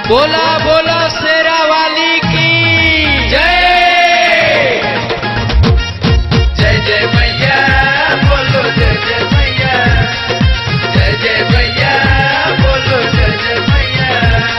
बोला बोला शेरा वाली की जय जय जय मैया बोलो जय जय मैया जय जय मैया बोलो जय जय मैया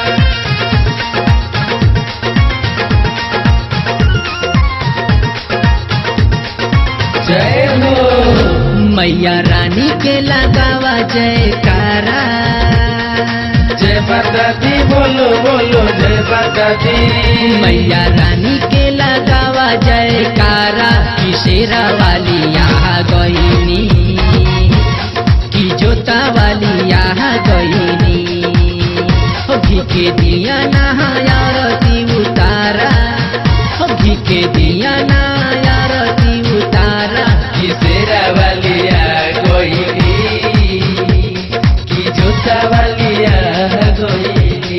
जय हो मैया रानी के लगावा जयकारा जय माता दी बोलो बोलो जय माता दी मैया रानी के लगावा जयकारा की शेरा वाली यहाँ गईनी की जोता वाली यहाँ गईनी हो घी के दिया नहायारती उतारा हो घी के दिया नहायारती उतारा की शेरा वालिया गोइली की जोता वालिया गोइली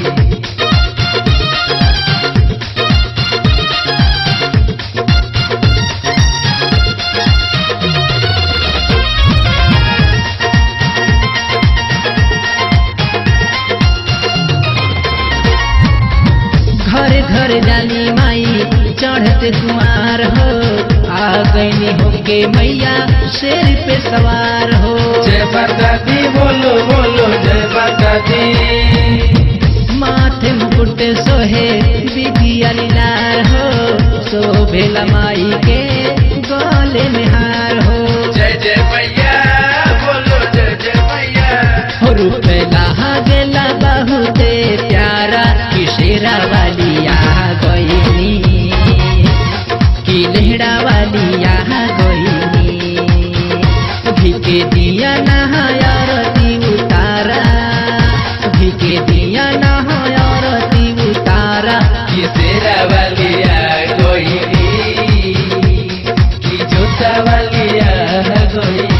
घर घर जाली माई चढ़ते कुमार हो आ गईनी होके मैया शेर पे सवार हो जय माता दी बोलो बोलो जय माता दी माथे मुकुट सोहे विधिया लीलार हो शोभेला माई के गले में हार हो जय जय मैया बोलो जय जय मैया हो रुपला गेला बहुते प्यारा की शेरा वाली यहाँ गईनी की लेहड़ा वाली यहाँ गईनी भी के दिया नहायारती उतारा भी के दिया नहायारती उतारा की शेरा वालिया गोइली की जोता वालिया गोइली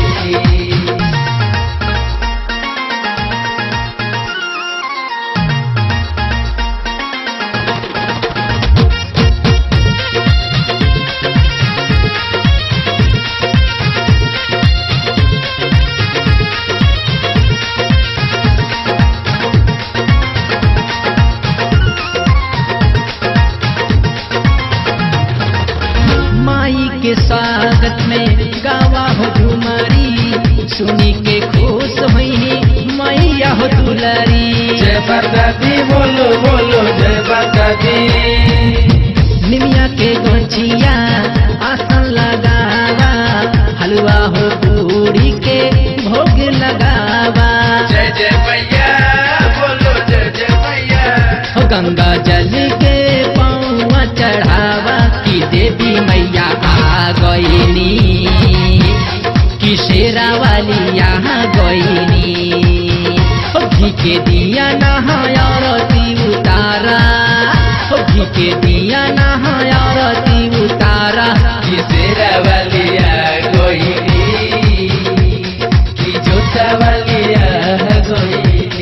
माई के स्वागत में गावा हो झुमरी सुनी के खुश हुई मैया हो दुलरी जय माता दी बोलो बोलो जय माता दी निमिया के गोचिया आसन लगावा हलवा हो पूरी के भोग लगावा जय जय मैया बोलो जय जय मैया हो गंगा जल के पौवा चढ़ावा की देवी मैया आ गईनी की शेरा वाली यहाँ गईनी हो घी के दिया नहायारती उतारा हो घी के दिया नहायारती उतारा की शेरा वालिया गोइली की जोता वालिया गोइली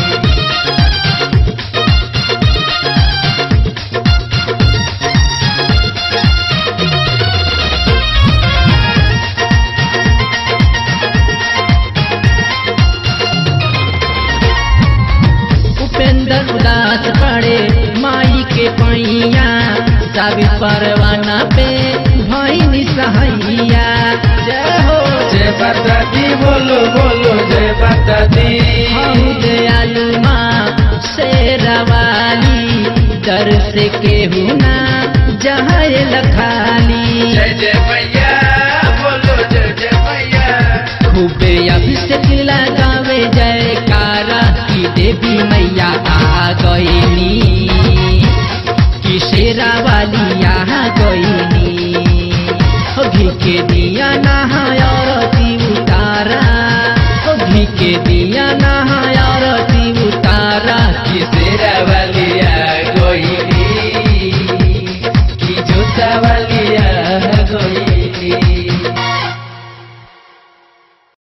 उपेंद्र उदास पड़े माई के पैया साबी परवाना पे भैनी सहैया जय हो जय माता दी बोलो बोलो जय माता दी हऊ दयालु माँ शेरवाली दर से केहू ना जहाँ लखाली जय जय मैया बोलो जय जय मैया खूबे अभिषेक लगावे जयकारा की देवी मैया आ गईनी की शेरा वाली यहाँ गईनी हो घी के